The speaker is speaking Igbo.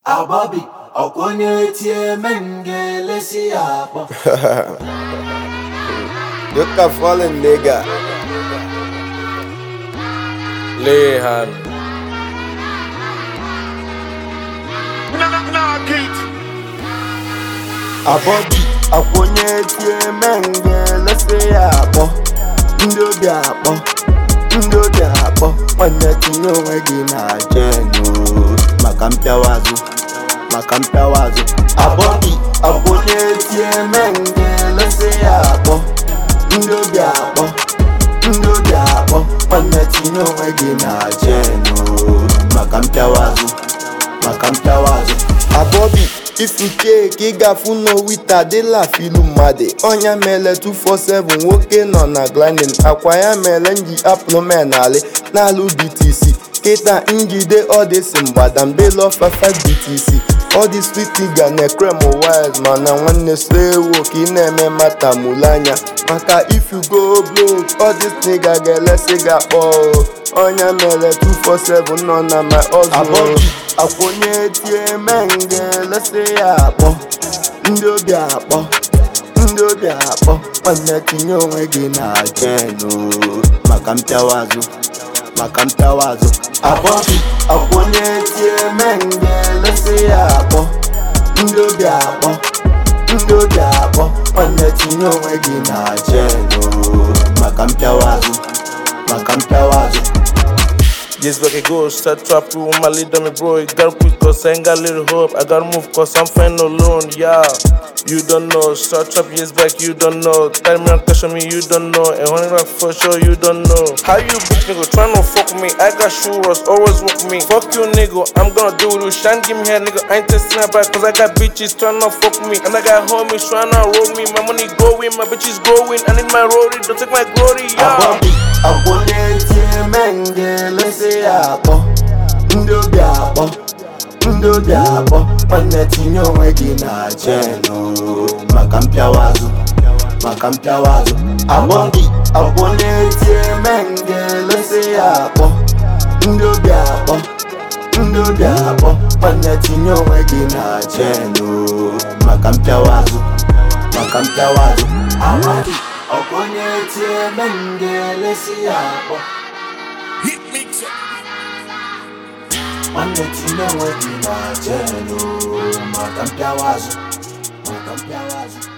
Agbabi ọkwa onye tie men ga-elesi ya akpọ You can fallen nigga. Lehan. Abọbi akwụnye tie menge lesi ya akpọ ndị obi akpọ ndị obi akpọ nwanne tinye onwe gị na jenu maka mpịawa azụ maka mpịawa azụ Abọbi akwụnye tie menge lesi ya akpọ ndị obi akpọ ndị obi akpọ nwanne tinye onwe gị na jenu maka mpịawa azụ maka mpịawa azụ Abọbi ifu keeki ịgafu n'owita adịla filu mmadụ ọnya mele 247 nwoke nọ na grinding akwa ya mere nji apụl menali n'alụ btc kịta njide ọdịsi mgbadambelo fafa btc ọdị switiga na ekrem wise mana nwanne slewo ka ị na-eme mata mụle anya maka if you go broke ọdịs nigga ga-elesi gị akpọ ọnya mere 247 nọ na my ọzọ akwụnye tie menge lesi ya akpọ ndị obi akpọ ndị obi akpọ nwanne tinye onwe gị na jenu maka mpịawa azụ maka mpịawa azụ abọbi akwụnye tie menge lesi ya akpọ ndị obi akpọ ndị obi akpọ nwanne tinye onwe gị na jenu maka mpịawa azụ maka mpịawa azụ This back it goes, start trap you with my lead on me, bro. You gotta quick, cause I ain't got little hope. I gotta move, cause I'm fine alone, yeah. You don't know, start trap years back, you don't know. Tell me on question me, you don't know. And honey rock for sure, you don't know. How you bitch nigga tryna fuck with me? I got shooters, always walk with me. Fuck you nigga, I'm gonna do with you. Shine give me here, nigga. I ain't testing that back, cause I got bitches tryna fuck with me. And I got homies tryna roll me. My money growing, my bitches growing. I need my roadie, don't take my glory, yeah. Abọbi akwụnye tie menge lesi ya akpọ ndị obi akpọ ndị obi akpọ nwanne tinye onwe gị na jenu maka mpịawa azụ maka mpịawa azụ Abọbi akwụnye tie menge lesi ya akpọ ndị obi akpọ ndị obi akpọ nwanne tinye onwe gị na jenu maka mpịawa azụ maka mpịawa azụ Agbabi ọkwa onye tie men ga-elesi ya akpọ nwanne tinye onwe gị na jenu maka mpịawa azụ maka mpịawa azụ